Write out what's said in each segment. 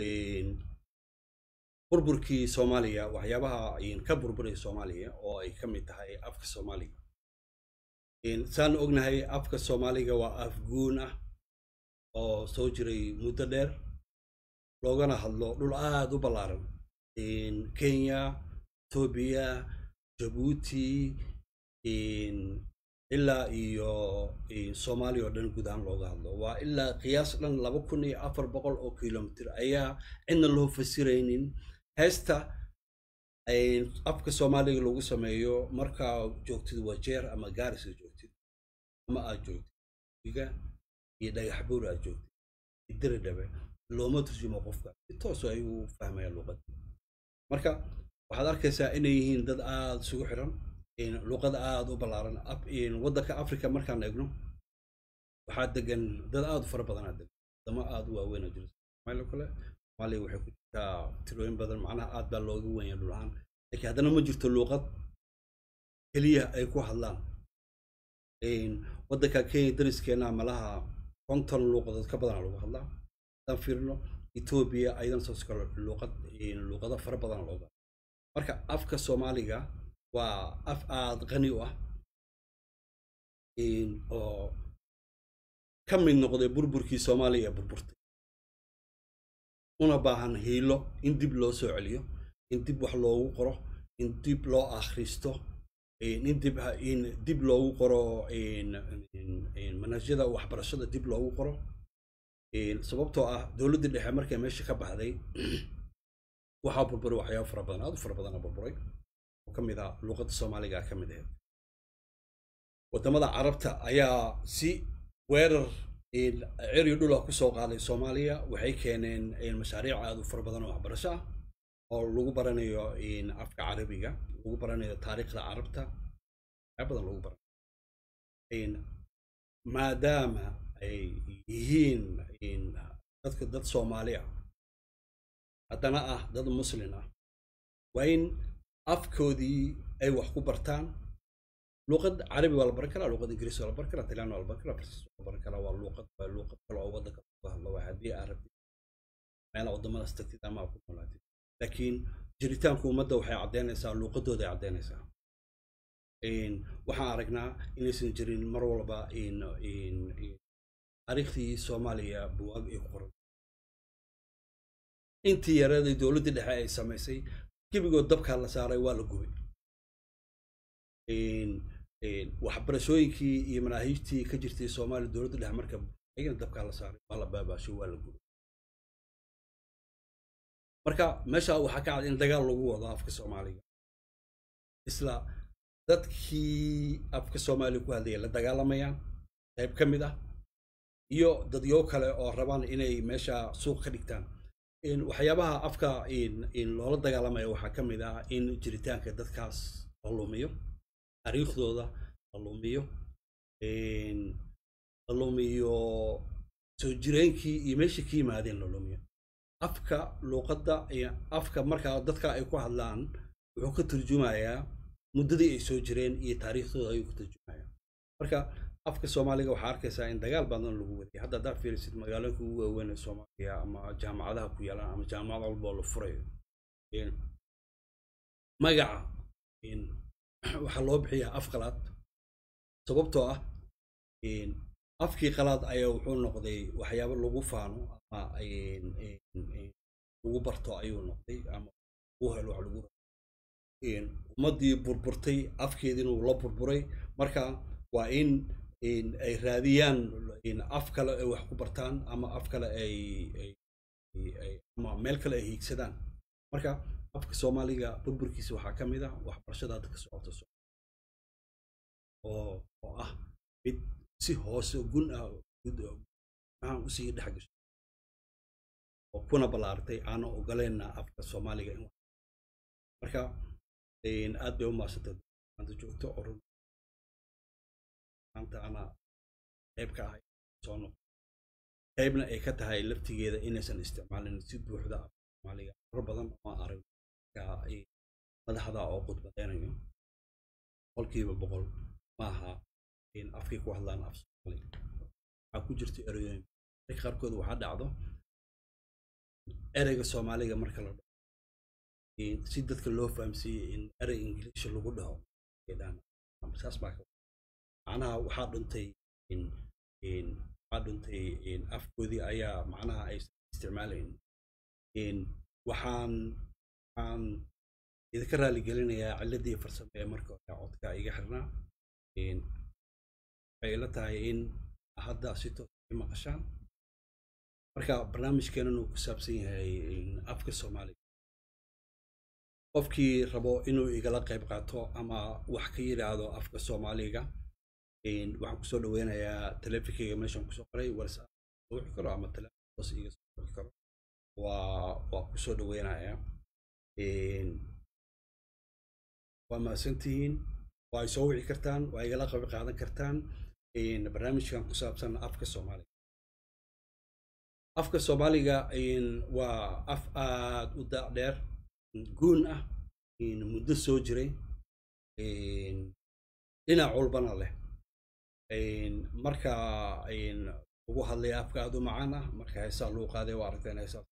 burburkii soomaaliya waxyaabaha ka burburaya soomaaliya oo ay ka mid tahay afka soomaaliga saan ognahay afka soomaaliga waa af guun ah oo soo jiray muddo dheer loogana hadlo dhul aada u ballaaran kenya etoobiya jabuuti ilaa iyo soomaaliya oo dhan guud ahaan looga hadlo waa ilaa qiyaas dhan laba kun iyo afar boqol oo kilomitr ayaa cidna loo fasiraynin heesta afka soomaaliga lagu sameeyo markaa joogtid wajeer ama gaarisa joogtid ama aad joogtid iga iyo dhagax buur aad joogtid idiri dhabe looma turjumo qofka si tooso ayuu fahmaya luuqada marka waxaad arkaysaa inay yihiin dad aada isugu xiran luuqada aada u ballaaran waddanka africa markaan eegno waxaa degan dad aada u fara badanaa degan wadamo aada u waaweyn oo jira somaaliya kale soomaaliya waxay ku jirtaa tirooyin badan macnaha aad baa looga wenya dhul ahaan laakiin haddana ma jirto luuqad keliya ay ku hadlaan waddanka kenya dariskeena malaha konton luuqadood ka badana lagu hadlaa haddaan fiirino etoobiya ayadan soos kale luuqad luuqado fara badan looga marka afka soomaaliga waa af aada qani u ah oo ka mid noqday burburkii soomaaliya ee burburtay una baahan hiilo in dib loo soo celiyo in dib wax loogu qoro in dib loo akhristo in dib in dib loogu qoro manhajyada waxbarashada dib loogu qoro sababtoo ah dowladdii dhexe markay meesha ka baxday waxaa burburay waxyaaba fara badan aada u fara badana burburay oo ka mid ah luuqadda soomaaliga ka mid ahayd waddamada carabta ayaa si weerar ceriyo dhula kusoo qaaday soomaaliya waxay keeneen mashaariic aada u fara badan oo waxbarasho ah oo lagu baranayo afka carabiga lagu baranayo taariikhda carabta waxyaa badan lagu baranayo maadaama ay yihiin dadka dad soomaali ah haddana ah dad muslin ah waa in afkoodii ay wax ku bartaan luuqad carabi waa la baran karaa luuqad ingiriis waa la baran karaa talyaani waa la baran karaa farsiis waa la baran karaa waa luuqad waa luuqad kale oo waddanka lagu hadlo waa haddii aad rabtid meelaha waddamadaas tagtid ama aad ku noolaatid laakiin jiritaanku ummadda waxay caddeynaysaa luuqadooda ay caddeynaysaa waxaan aragnaa inaysan jirin mar walba taariikhdii soomaaliya buwaag ay ku qoran intii yareeday dowladdii dhexe ay samaysay gebigood dabkaa la saaray waa la gubay waxbarashooyinkii iyo manaahiijtii ka jirtay soomaaliya dowladda dhexe marka ayagana dabkaa la saaray waa la baabaashay waa la gubay marka meesha waxaa ka cad in dagaal lagu wado afka soomaaliga isla dadkii afka soomaaliya ku hadlaya la dagaalamayaan qayb ka mid ah iyo dadyo kale oo rabaan inay meesha suuq ka dhigtaan waxyaabaha afka loola dagaalamaya waxaa ka mid ah in jiritaanka dadkaas la lumiyo taariikhdooda la lumiyo la lumiyo soo jireenkii iyo meesha ka yimaadeen la lumiyo afka luuqadda afka markaa dadka ay ku hadlaan wuxuu ka turjumayaa muddadii ay soo jireen iyo taariikhdooda ayuu ka turjumayaa marka afka soomaaliga waxaa arkaysaa in dagaal badan lagu wadiyay hadda haddaad fiirisid magaalooyinka ugu waaweyn ee soomaaliya ama jaamacadaha ku yaalaan ama jaamacad walba oo la furayo magaca waxaa loo bixiyaa af qalaad sababtoo ah afkii qalaad ayaa wuxuu noqday waxyaabo lagu faano ama lagu barto ayuu noqday ama lagu helo wax lagu ummaddii burburtay afkeediina wuu la burburay marka waa in ay raadiyaan af kale ay wax ku bartaan ama af kale ay ama meel kale ay hiigsadaan marka afka soomaaliga burburkiisa waxaa ka mid ah waxbarashada hadda ka socoto oo oo ah mid si hoose gun ah maxaan usii dhex gasho oo kuna ballaartay aana ogoleyna afka soomaaliga in marka aad bay u maasantay maanta joogto orun maanta ana qayb ka ahay soo noqo qaybna ay ka tahay laftigeeda inaysan isticmaalin si buuxda afka soomaaliga mar badan oo arag madaxda oo khudbadeynayo boqolkiiba boqol maaha in afkay ku hadlaan af soomaaliga waxaa ku jirta ereyooyin marka qaarkood waxaa dhacdo ereyga soomaaliga marka la dhaho si dadka loo fahamsiiyey in erey ingiliisha lagu dhaho saas baa ka macnaha waxaa dhuntay waxaa dhuntay afkoodii ayaa macnaha aysan isticmaalayn waxaan waxaan idinka raali gelinayaa ciladii farsamo ee marka hore codka iga xirnaa waxay ila tahay in hadda si toos ay maqashaan marka barnaamijkeenan uu ku saabsan yahay afka soomaaliga qofkii rabo inuu igala qayb qaato ama wax ka yidhaahdo afka soomaaliga waxaan kusoo dhaweynayaa teleefinkayga meeshaan kusoo qoray whatsapp wixi karo ama teleefon hoos iga soo wixi karo waa waa kusoo dhaweynayaa waa mahadsantihiin waa ay soo wici kartaan waa igala qayb qaadan kartaan barnaamijkan ku saabsan afka soomaaliga afka soomaaliga waa af aad u daac dheer guun ah muddo soo jiray dhinac walbana leh marka ugu hadlaya afka aad u macaan ah marka heesaa luu qaaday waa aragteen heesaa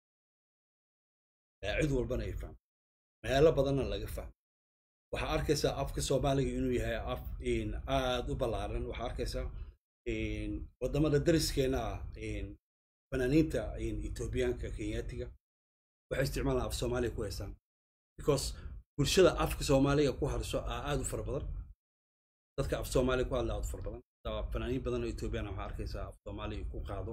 cid walbana ay fahmo meelo badanna laga fahmo waxaa arkaysaa afka soomaaliga inuu yahay af aad u ballaaran waxaa arkaysaa waddamada dariskeena ah fanaaniinta etoobiyaanka kenyaatiga waxay isticmaalaan af soomaaliga ku haystaan because bulshada afka soomaaliga ku hadasho aa aad u fara badan dadka af soomaaliga ku hadla aad u fara badan fanaaniin badan oo etoobiyana waxaa arkaysaa af soomaaliga ku qaado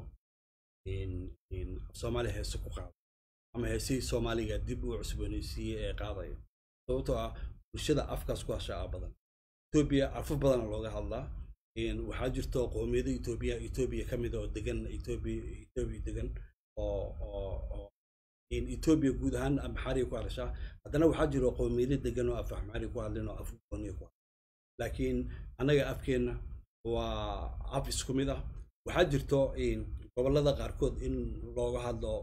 af soomaaliya heese ku qaado ama heesihii soomaaliga dib uu cusboonaysiiyey ee qaadaya sababtoo ah bulshada afkaas ku hasha aa badan etoobiya afaf badana looga hadlaa waxaa jirto qoomiyada etoobiya etoobiya ka mid oo degan etoobiya etoobiya degan oo oo oo etoobiya guud ahaan maxaariga ku hadashaa haddana waxaa jiro qoomiyada degan oo af maxaariga ku hadlin oo af gooniya ku hadla laakiin annaga afkeenna waa af isku mid ah waxaa jirto gobollada qaarkood in looga hadlo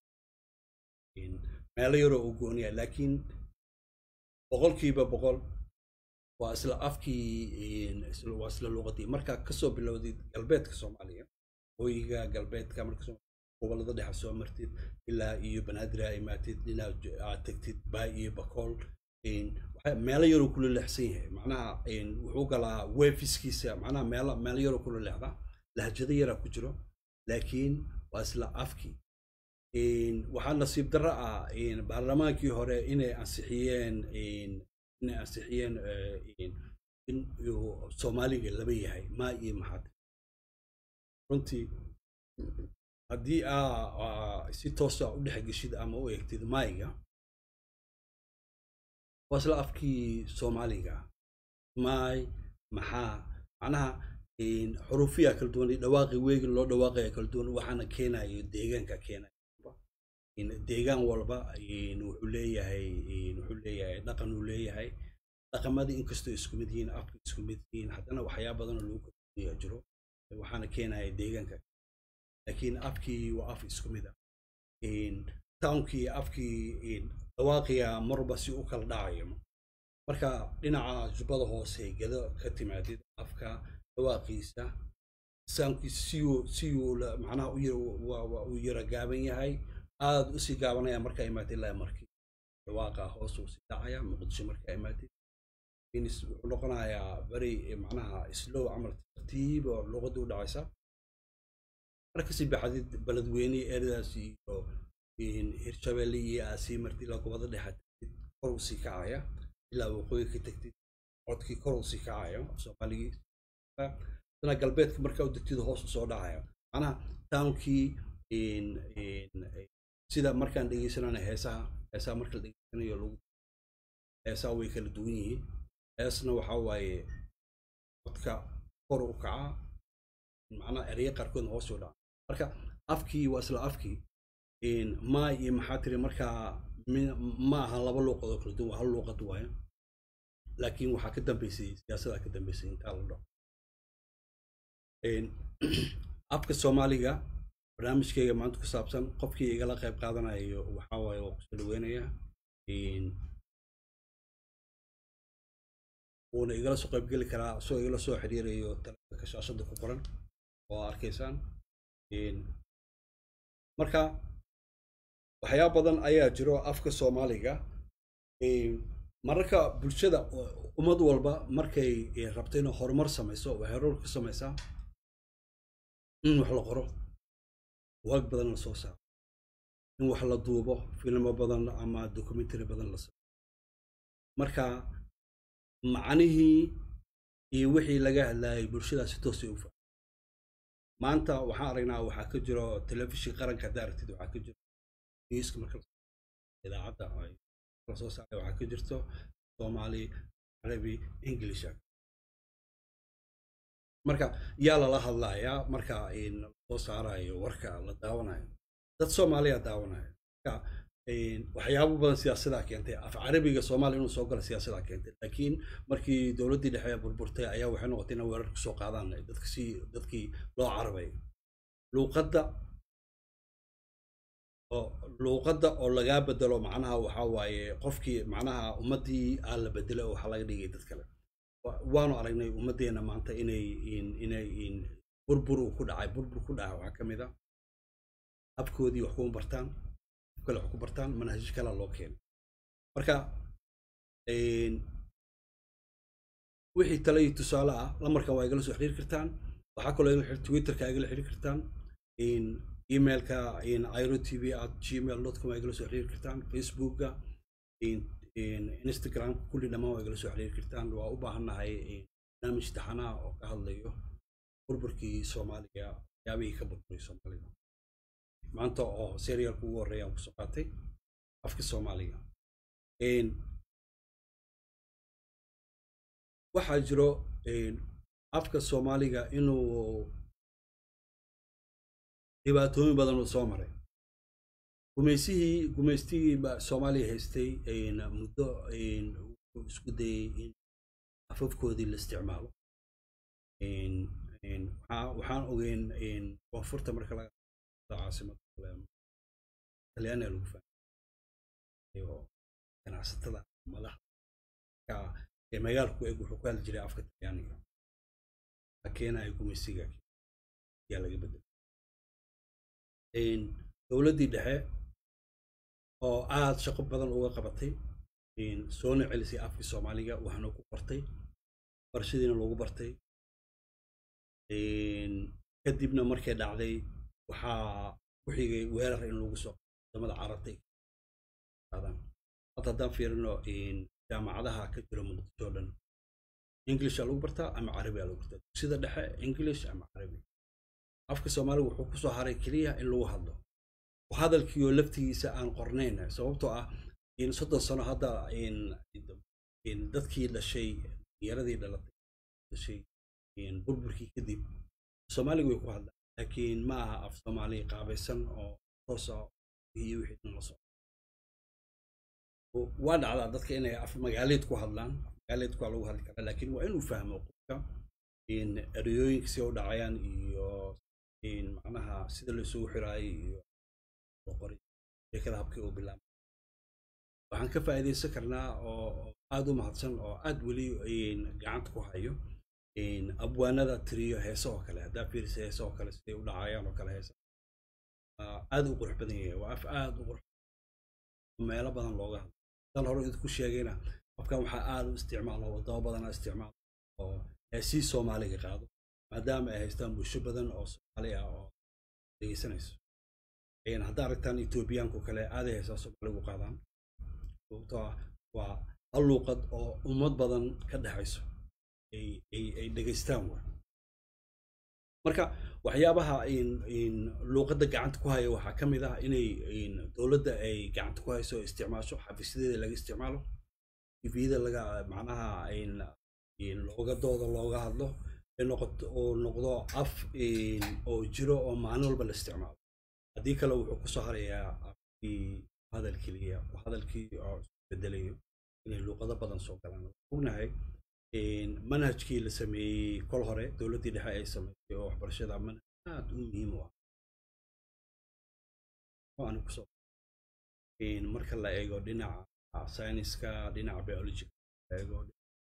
meelo yaroo u gooniya laakiin boqolkiiba boqol waa isla afkii waa isla luuqadii markaa kasoo bilowdid galbeedka soomaaliya hooyiga galbeedka marka gobollada dhexe soo martid ilaa iyo banaadir aa imaatid dhinac aad tegtid baay iyo bakool meelo yaroo kula leexsan yahay macnaha wuxuu galaa wefiskiisa macnaha meelo meelo yaroo kula leexda lahjado yaraa ku jiro laakiin waa isla afkii waxaa nasiib darro ah baarlamaankii hore inay ansixiyeen inay ansixiyeen in uu soomaaliga laba yahay maa iyo maxaad runtii haddii aa si toosa u dhex geshid ama u eegtid maayiga waa isla afkii soomaaliga maay maxaa macnaha xuruufiya kala duwan dhawaaqi weegi loo dhawaaqaya kala duwan waxaana keenayo deegaanka keenayo deegaan walba wuxuu leeyahay wuxuu leeyahay dhaqan uu leeyahay dhaqamadii inkastoo isku mid yihiin afka isku mid yihiin haddana waxyaa badanoo lagu kordhiya jiro waxaana keenaya deegaanka laakiin afkii waa af isku mid ah townkii afkii dhawaaqiya marba si u kala dhacayo marka dhinaca jubbada hoose gado ka timaadid afka dhawaaqiisa saankiisa siyuu siyuu macnaha u yara gaaban yahay aad usii gaabanaya markaa imaatid ilaa markii dhawaaqa hoos uu sii dhacaya muqdisho markaa imaatid wuxuu noqonayaa beri macnaha slow camal tartiib oo luqadii u dhacaysa markasii baxdid beledweyne eradaas iyo hirshabelle iyo aasii martid ilaa gobada dhexa tagtid kor usii kacaya ilaa waqooyi ka tagtid codkii kor usii kacayo soomaaligii dana galbeedka markaa u degtid hoos usoo dhacaya macnaha townkii sida markaan dhegeysanana heesaha heesaha marka la dhegeysanayo lagu heesaha way kala duwan yihiin heesna waxaa waaye codka kor u kaca macnaha ereye qaarkoodna hoos u dhaca marka afkii waa isla afkii maa iyo maxaa tiri markaa ma aha laba luuqad oo kala duwan waa hal luuqad waaye laakiin waxaa ka dambeysay siyaasadaa ka dambeysay intaa la dhaho afka soomaaliga barnaamijkayga maanta ku saabsan qofkii igala qayb qaadanayo waxaa waaye waa kusoo dhaweynayaa wuuna igala soo qaybgeli karaa isagoo igala soo xiriirayo telefonka shaashada ku qoran oo arkaysaan marka waxyaaba badan ayaa jiro afka soomaaliga mararka bulshada ummad walba markay rabto inay horumar samayso waxay horumar ku samaysaa in wax la qoro waag badan la soo saaro in wax la duubo filmo badan ama documentary badan la saaro marka macnihii iyo wixii laga hadlayay bulshadaasi toosay u fa maanta waxaan aragnaa waxaa ka jiro telefishin qaranka hadda aragtid waxaa ka jiro newska marka idaacadda la soo saaray waxaa ka jirto soomaali carabi english marka yaa lala hadlayaa marka soo saarayo warka la daawanayo dad soomaaliya daawanayo marka waxyaabo badan siyaasadaa keentay af carabiga soomaaliya inuu soo galo siyaasadaa keentay laakiin markii dowladdii dhexe burburtay ayaa waxay noqotay inay weerar kusoo qaadaan dadka si dadkii loo carabay luuqadda oo luuqadda oo lagaa bedelo macnaha waxaa waaye qofkii macnaha ummaddii aan la bedelay oo waxaa laga dhigay dad kale waanu aragnay ummaddeena maanta inay inay burbur uu ku dhacay burbur ku dhacay waxaa ka mid a habkoodii wax kuma bartaan af kale wax ku bartaan manhajyo kale loo keenay marka wixii tale iyo tusaale ah lamarkan waa igala soo xiriiri kartaan waxaa kaloo igala xiriir twitterka igala xiriiri kartaan emailka iro tv at gmail dot com waa igala soo xiriiri kartaan facebookga instagramka kulli dhammaan waa igala soo xiriiri kartaan waa u baahannahay barnaamij taxanaha oo ka hadlayo burburkii soomaaliya waxyaabihii ka burburay soomaalida maanta oo serialka ugu horreeya aan kusoo qaatay afka soomaaliga waxaa jiro afka soomaaliga inuu dhibaatooyin badan uu soo maray gumaysihii gumaystigii soomaaliya haystay muddo isku dayay in afafkoodii la isticmaalo waxaan ogeyn koonfurta marka laga caasimada talyaaniga lagu fahmayo ganacsatada madaxda magaalku eg wuxuu ku hadli jiray afka talyaaniga keenaya gumaysiga ayaa laga bedelay dowladdii dhexe oo aada shaqo badan uga qabatay soona celisay afkii soomaaliga waxaana ku bartay barashadiina loogu bartay kadibna markay dhacday waxaa ku xigay weerar in lagu soo wadamada carabta hadda haddaan fiirino jaamacadaha ka jira muqdisho o dhan englisha lagu bartaa ama carabiga lagu bartaa dugsida dhexe english ama carabi afka soomaaliga wuxuu kusoo haray keliya in lagu hadlo hadalkiioo laftigiisa aan qornayn sababtoo ah soddon sano hadda dadkii dhashay yaradii dhalatay dhashay burburkii kadib soomaaliga way ku hadlaan laakiin ma aha af soomaali qaabaysan oo toosa iyo wixii dhan la socdo waa dhacdaa dadka inay af magaaleed ku hadlaan af magaaleedku waa lagu hadli karaa laakiin waa inuu fahmo qofka ereyooyinka si u dhacayaan iyo macnaha sida la isugu xiraayay iyo qoray sheekada habkii uu bilaabay waxaan ka faa'iidaysan karnaa oo aada u mahadsan oo aad weli gacanta ku hayo abwaanada tiriyo heese oo kale haddaa fiirisa heese oo kale siday u dhacayaan oo kale heese aad u qurux badan yahay waa af aad u qurux meelo badan looga hadlo dan hore idinku sheegayna afkan waxaa aada u isticmaalo wadamo badanaa isticmaalo oo heesii soomaaliga qaado maadaama ay haystaan bulsho badan oo soomaali ah oo dhegeysanayso haddaa aragtaan etoobiyaanku kale aaday heesaa soomaaligu qaadaan sababtoo ah waa hal luuqad oo ummad badan ka dhexayso ay dhegaystaan wa marka waxyaabaha luuqadda gacanta ku haya waxaa ka mid ah inay dowladda ay gacanta ku hayso isticmaasho xafiisyadeeda laga isticmaalo tvda laga macnaha looga dooda looga hadlo noqoto oo noqdo af oo jiro oo maalin walba la isticmaalo haddii kale wuxuu kusoo harayaa afkii hadal keliya hadalkii oo isbedelayo inay luuqado badan soo galaan ognahay manhajkii la sameeyey kol hore dowladdii dhexe ay sameysay oo waxbarashada manhaj aad u muhiim u ah waana kusoo marka la eego dhinaca sayniska dhinaca biologiga la eego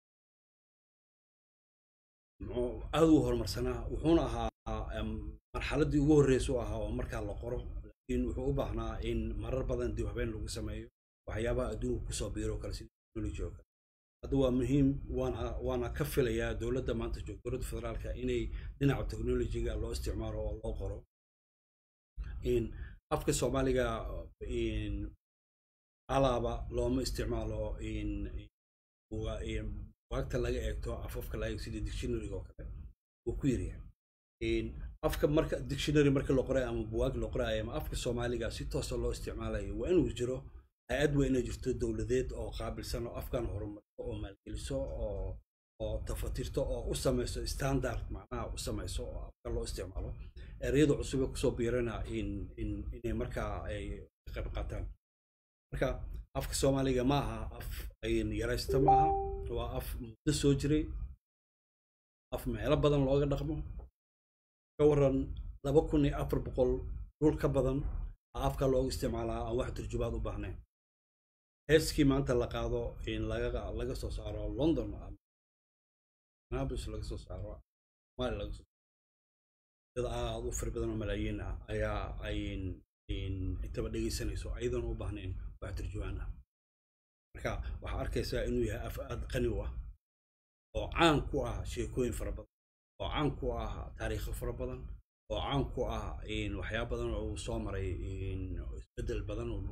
muxuu aad u horumarsanaa wuxuuna ahaa marxaladdii ugu horreysa u ahaa oo markaa la qoro in wuxuu u baahnaa in marar badan dib habeen lagu sameeyo waxyaabaha adduunka kusoo biiro kale sida technology oo kale hadda waa muhiim waana waana ka filayaa dowladda maanta joogta dowladda federaalka inay dhinaca technologyga loo isticmaalo oo loo qoro in afka soomaaliga in alaaba looma isticmaalo in bugaagta laga eegto afafka laga eego sida dictionaryga oo kale wuu ku yaryahay in afka marka dictionary marka la qoray ama bugaag la qorayo ama afka soomaaliga si toosa loo isticmaalayo waa inuu jiro hay-ad waa inay jirto dowladeed oo qaabilsan oo afkan horumarto oo maalgeliso oo oo tafatirto oo u samayso standard macnaha u samayso oo afka loo isticmaalo ereyada cusub ee kusoo biirana in in inay markaa ay ka qayb qaataan marka afka soomaaliga ma aha af ayn yaraysta ma aha waa af muddo soo jiray af meelo badan looga dhaqmo ka waran laba kun iyo afar boqol dhul ka badan afka looga isticmaalaa aan wax turjubaad u baahnayn heeskii maanta la qaado in laga laga soo saaro london nabus laga soo saaro mali laga soo dad aad u fara badan oo malaayiin ah ayaa ayn intaba dhegaysanayso ayadoon u baahnayn wax turjubaan ah marka waxaa arkaysaa inuu yahay af aad qani u ah oo caan ku ah sheekooyin fara badan oo caan ku ah taariikho fara badan oo caan ku ah waxyaaba badan oo uu soo maray isbeddel badan oo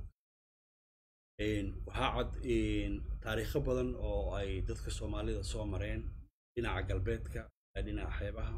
waxaa cad taariikho badan oo ay dadka soomaalida soo mareen dhinaca galbeedka dhinaca xeebaha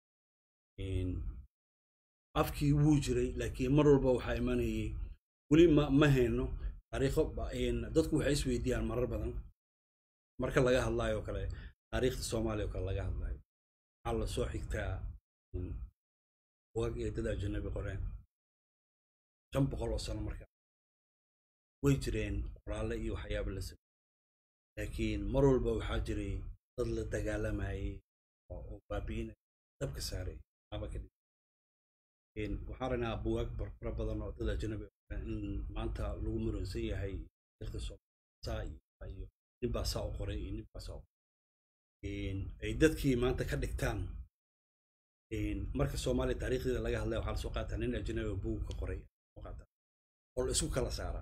afkii wuu jiray laakiin mar walba waxaa imanayay weli ma ma hayno taariikho dadku waxay isweydiiyaan marar badan marka laga hadlayo kale taariikhda soomaaliya oo kale laga hadlayo waxaa la soo xigtaa bugaag iyo dad ajanabi qoreen shan boqol oo sano marka way jireen qoraalle iyo waxyaaba la sameyey laakiin mar walba waxaa jiray dad la dagaalamayay oo baabi'inay dabka saaray aba ka dhig waxaan raynaa bugaag fara badan oo dad ajanabi in maanta lagu muransan yahay taariikhda soomaaliya iyo ninbaa saa u qoray iyo ninbaa saa u qoray ay dadkii maanta ka dhigtaan marka soomaaliya taariikhdeeda laga hadlaya waxaa lasoo qaataa nin ajanabi oo buug ka qoray oo la isku kala saara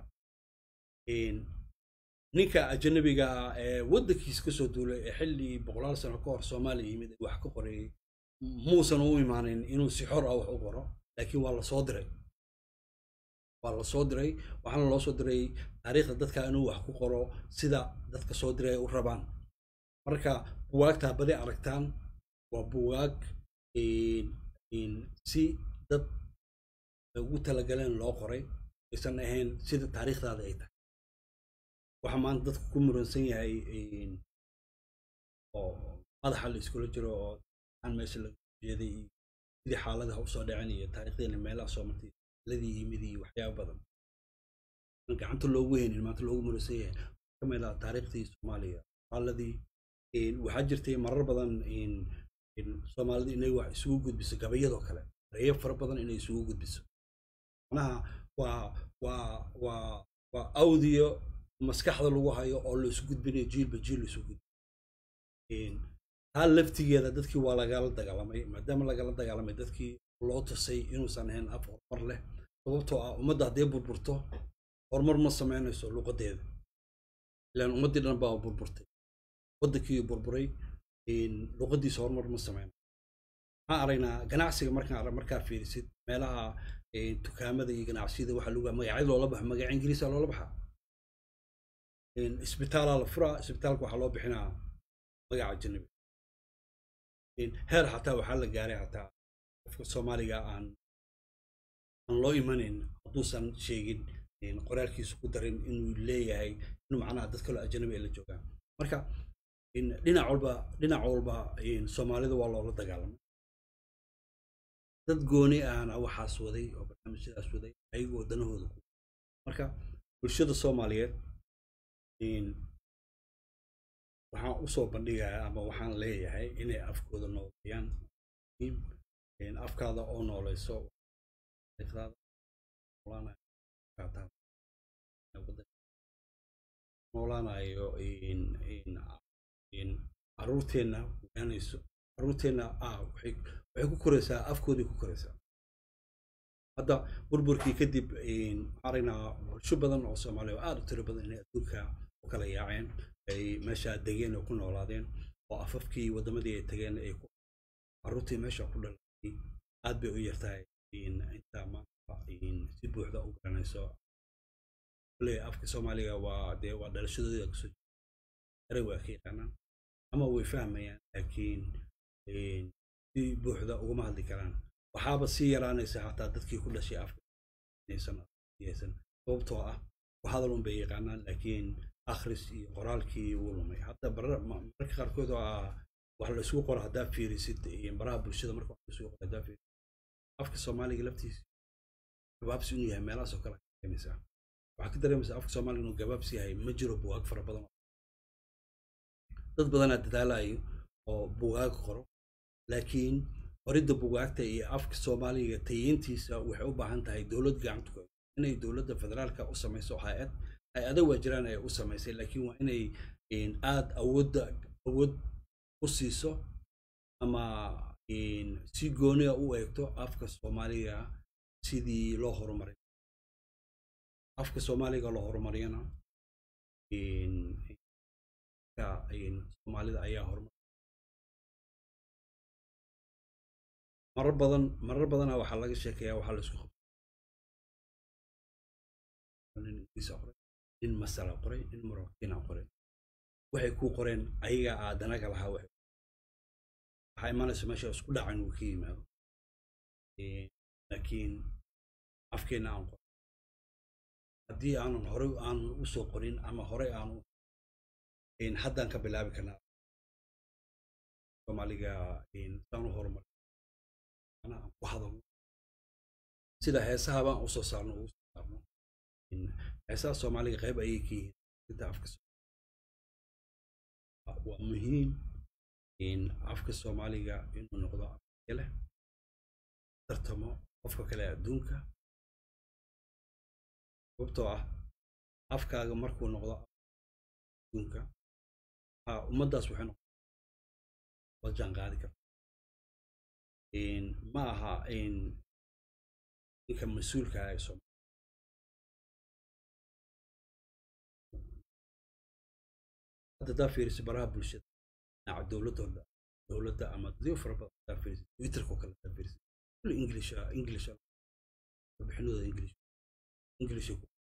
ninka ajanabiga ah ee waddankiisa kasoo duulay ee xilli boqolaal sano ka hor soomaaliya yimid ee wax ka qorayay muusan u imaanin inuu si xor ah wax u qoro laakiin waa lasoo diray waa lasoo diray waxaana loo soo diray taariikhda dadka inuu wax ku qoro sida dadka soo diray ay u rabaan marka buwaagtaa badi aragtaan waa buwaag si dad ugu talagaleen loo qoray aysan ahayn sida taariikhdaada ay tahay waxaa maanta dadku ku muransan yahay oo madaxa la iskula jiro oo aan meesha laga jeeday iyo sidii xaaladaha usoo dhacen iyo taariikhdeena meelaha soo martay ladii yimid iyo waxyaaba badan aan gacanta loogu haynin maanta loogu muransan yahay ka mid ah taariikhdii soomaaliya xaaladii waxaa jirtay marar badan soomaalida inay wax isugu gudbiso gabayadoo kale reeyo fara badan inay isugu gudbiso macnaha waa waa waa waa audio maskaxda lagu hayo oo la isu gudbinayo jiilba jiil la isu gudbinayo taa laftigeeda dadkii waa lagala dagaalamay maadaama lagala dagaalamay dadkii loo tusay inuusan ahayn af horumar leh sababtoo ah ummadda hadday burburto horumar ma samaynayso luqadeeda ilaan ummaddii dhan baa burburtay waddankii burburay luqadiisa horumar ma samaynayo waxaan aragnaa ganacsiga markaan markaa fiirisid meelaha dukaamada iyo ganacsiyada waxaa lagu magacyo loola baxa magaca ingiriisa loola baxaa isbitaalaa la furaa isbitaalka waxaa loo bixinaa magaca janabi heer xataa waxaa la gaaray xataa qofka soomaaliga aan aan loo imanayn hadduusan sheegin qoraalkiisa ku darin inuu leeyahay inuu macnaha dad kaloo ajanabi ay la joogaan marka dhinac walba dhinac walba soomaalida waa loola dagaalamay dad gooni ahna waxaas waday oo barnaamijyadaas waday ayagoo danahooda ku marka bulshada soomaaliyeed waxaan usoo bandhigayaa ama waxaan leeyahay inay afkooda nooleeyaan afkaada oo nooleyso noolaanayo caruurteenna ogaanayso caruurteenna ah waxay ku koraysaa afkooday ku koraysaa hadda burburkii kadib waxaan aragnaa bulsho badan oo soomaaliya oo aad u tiro badan inay adduunka u kala yaaceen ay meesha degeen oo ku noolaadeen oo afafkii waddamadii ay tageen ay ku carruurtii meesha ku dhalatay aad bay u yartahay inta maanta si buuxda u garanayso kule afka soomaaliga waa dee waa dhalashadooda kusoo eray waa ka yaqaanaan ama way fahmayaan laakiin si buuxda uguma hadli karaan waxaaba sii yaraanaysa hataa dadkii ku dhashay afka inaysan sababtoo ah ku hadal un bay yaqaanaan laakiin akhris iyo qoraalkii wuu lumay hadda mararka qaarkood oo ah wax la isugu qoro haddaa fiirisid baraha bulshada marka wax la isugu qoro haddaa fiirisid afka soomaaliga laftiisa gabaabsi inuu yahay meelahaas oo kale dareemaysaa waxaa ka dareemaysaa afka soomaaliga inuu gabaabsi yahay ma jiro bugaag fara badan dad badanaa dadaalayo oo bugaag qoro laakiin qoridda bugaagta iyo afka soomaaliga tayeyntiisa waxay u baahan tahay dowlad gacanta ku inay dowladda federaalka u samayso hay-ad hay-ada waa jiraan ay u samaysay laakiin waa inay aad awoodda awood u siiso ama si gooniga u eegto afka soomaaliga sidii loo horumaray afka soomaaliga loo horumariyana soomaalida ayaa horumar marar badan marar badana waxaa laga sheekeeyaa waxaa la isku nin ingiriisa qoray nin masala qoray nin marokina qoray waxay ku qoreen ayaga aadanaga lahaa waxay waxaa imanaysa meesha isku dhacan uu ka yimaado laakiin afkeena aan qorin haddii aanan horey aanan usoo qorin ama horey aanu haddaan ka bilaabi karnaa soomaaliga saan u horumar aan ku hadalno sida heesaha baan usoo saarno ugu soo saarno heesaha soomaaliga qayb ayay ka yihiin inta afka waa muhiim afka soomaaliga inuu noqdo afka leh tartamo qofka kale adduunka sababtoo ah afkaaga markuu noqdo adduunka ummaddaas waxay noqon la jaan qaadi karta ma aha ninka mas-uulka ah ee soomaaliya hadda hadaa fiiriso baraha bulshada dhinaca dowladooda dowladda ama dadyo fara badan hadaa fiiriso twitterkoo kale hadaa fiiriso kulli english english warbixinooda english english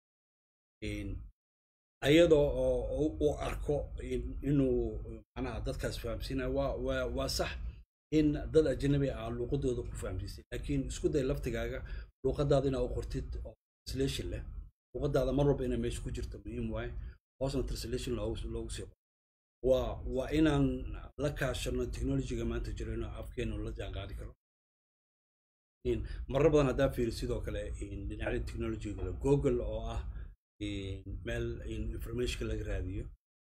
ayadoo oo u arko inuu macnaha dadkaas fahamsiinaya waa waa waa sax in dad ajnabi ah luuqadooda ku fahamsiisay laakiin isku day laftigaaga luuqadaada inaa u qortid oo translation leh luuqadaada mar walba inay meesha ku jirto muhiim waaye hoosna translation loogu loogu sii qoro waa waa inaan la kaashano technologyga maanta jiro inuu afkeenu la jaan qaadi karo marar badan haddaa fiiri sidoo kale dhinacyada technologyga google oo ah meel informationka laga raadiyo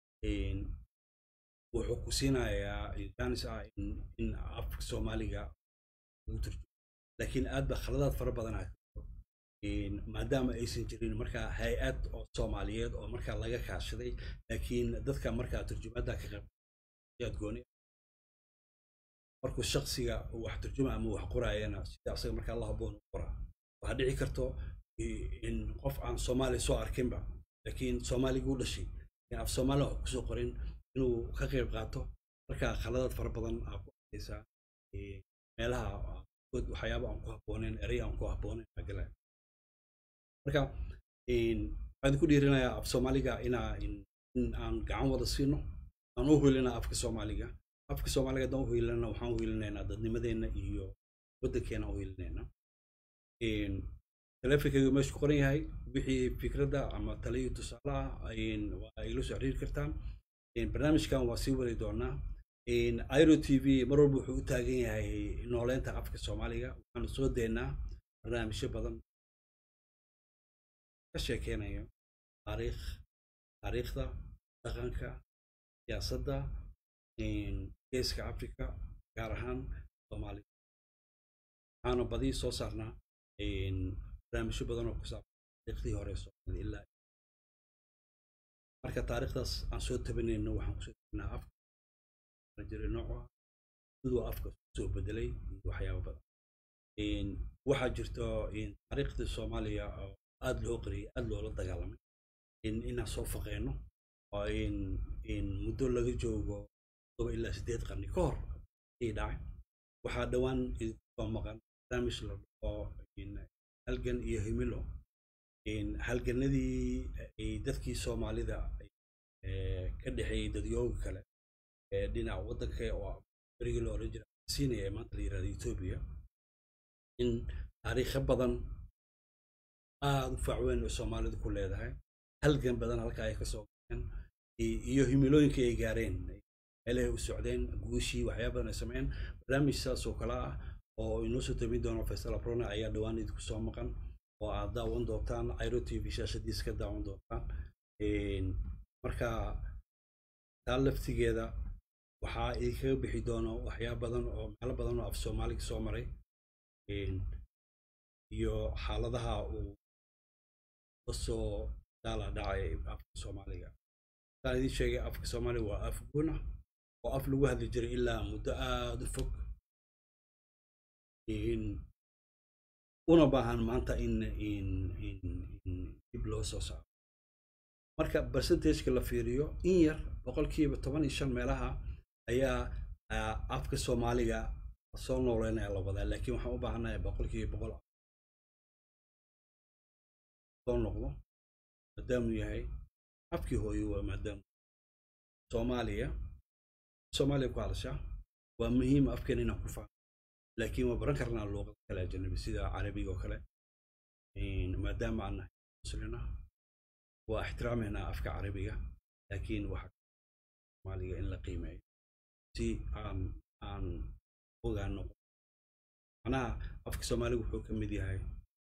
wuxuu ku siinayaa jaanis ah in afka soomaaliga lagu turjumo laakiin aad ba khaladaad fara badan ah maadaama aysan jirin markaa hay-ad oo soomaaliyeed oo markaa laga kaashaday laakiin dadka markaa turjumaadda ka qayb yaad gooni markuu shaksiga wax turjuma ama wax qoraayana sida asaga markaa la haboon u qoraa waxaa dhici karto in qof aan soomaali soo arkinba laakiin soomaaliga u dhashay af soomaali wax kusoo qorin inuu ka qayb qaato markaa khaladaad fara badan aa ku arkaysaa meelaha waxyaaba aan ku habbooneyn erey aan ku habbooneyn aa galaya marka waxaan ku dhiirinayaa af soomaaliga inaa in aan gacan wada siino aan u hulinaa afka soomaaliga afka soomaaliga haddaan u hilinana waxaan u hilinaynaa dadnimadeenna iyo waddankeena u hilinaynaa teleefonkayga meesha ku qoran yahay wixii fikradda ama taliyo tusaale ah waa igala soo xiriiri kartaan barnaamijkan waa sii wari doonaa iro t v mar walba wuxuu u taagan yahay nooleynta afka soomaaliga waxaanu soo deynaa barnaamijyo badan ka sheekeynayo taariikh taariikhda dhaqanka siyaasadda geeska africa gaar ahaan soomaaliga waxaanu badi soo saarnaa barnaamijyo badan oo ku saabsan taariikhdii hore soomaalida ilaa marka taariikhdaas aan soo tabanayno waxaan kusoo tabanaa afka jiray nooca siduu afka soo bedelay iyo waxyaaba badan waxaa jirto taariikhda soomaaliya oo aada loo qariyay aada loola dagaalamay inaan soo faqeyno oo in muddo laga joogo todoba ilaa siddeed qarni ka hor ayay dhacay waxaa dhowaan soo maqan barnaamij la dhaho halgan iyo himilo halganadii dadkii soomaalida ka dhexeeyey dadyooga kale dhinaca waddanka oo berigii la oran jira siinaya ee maanta la yirahdo etoobiya in taariikho badan aada u faacweyn oo soomaalidu ku leedahay halgan badan halka ay ka soo galeen iyo himilooyinka ay gaareen meelahay u socdeen guushii waxyaaba badan ay sameeyeen barnaamij saas oo kale ah oo inoo soo tabin doono faysal abrona ayaa dhowaan idinku soo maqan oo aad daawan doontaan iro t v shaashadiis ka daawan doontaan marka taa laftigeeda waxaa idinkaga bixi doono waxyaaba badan oo meelo badan oo af soomaaliga soo maray iyo xaaladaha uu kasoo daala dhacay afka soomaaliga saan idiin sheegay afka soomaaliga waa af guuna oo af lagu hadli jiray ilaa muddo aada u fog una baahan maanta in dib loo soo saaro marka percentageka la fiiriyo in yar boqolkiiba toban iyo shan meelaha ayaa afka soomaaliga soo nooleynaya la wadaa laakiin waxaan u baahanahay boqolkiiba boqol soo noqdo maadaamuu yahay afkii hooyo waa maadaamu soomaaliya soomaaliya ku hadasha waa muhiim afkeena inaan ku fahmo laakiin waa baran karnaa luuqad kale ajanabi sida carabiga oo kale maadaama aan nahay muslina waa ixtiraameynaa afka carabiga laakiin waxa soomaaliga in la qiimeeyo si aan aan ogaano macnaha afka soomaaliga wuxuu ka mid yahay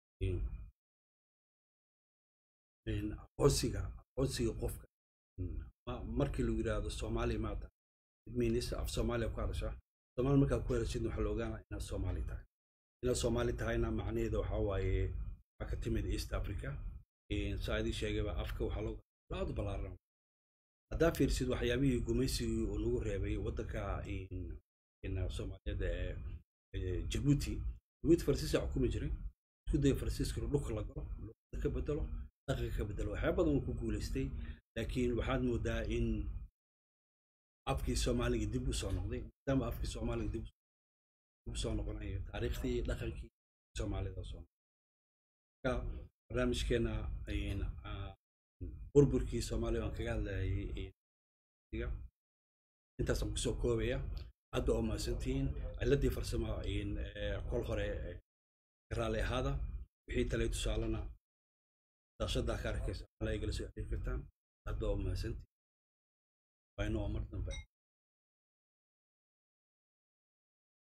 aqoonsiga aqoonsiga qofka markii lagu yidhaahdo soomaali maata means af soomaaliya ku hadasha soomaali markaa ku hadashid waxaa la ogaanaa inaad soomaali tahay inaad soomaali tahayna macnaheeda waxaa waaye waxaa ka timid east africa saa idin sheegayba afka waxaa loo aada ballaaran haddaa fiirsid waxyaabihii gumaysigii uu nagu reebay waddanka soomaaliyeed ee jabuuti jabuuti farsiisa xukumi jiray isku daya farsiiska inuu dhulka la galo luqada ka bedelo dhaqanka ka bedelo waxyaaba badan uu ku guulaystay laakiin waxaad moodaa in afkii soomaaliga dib u soo noqday maadaama afkii soomaaliga dib u soo noqonayo taariikhdii dhaqankii soomaalida soo marka barnaamijkeena burburkii soomaaliya waan kaga hadlayay intaasaan kusoo koobaya hadda oo mahadsantihiin ciladii farsamo kol hore raalli ahaada wixii talay tusaalena daashadaa ka arkaysa ala igala soo xiriir kartaan hadda oo mahadsantihiin waa inoo mar dambe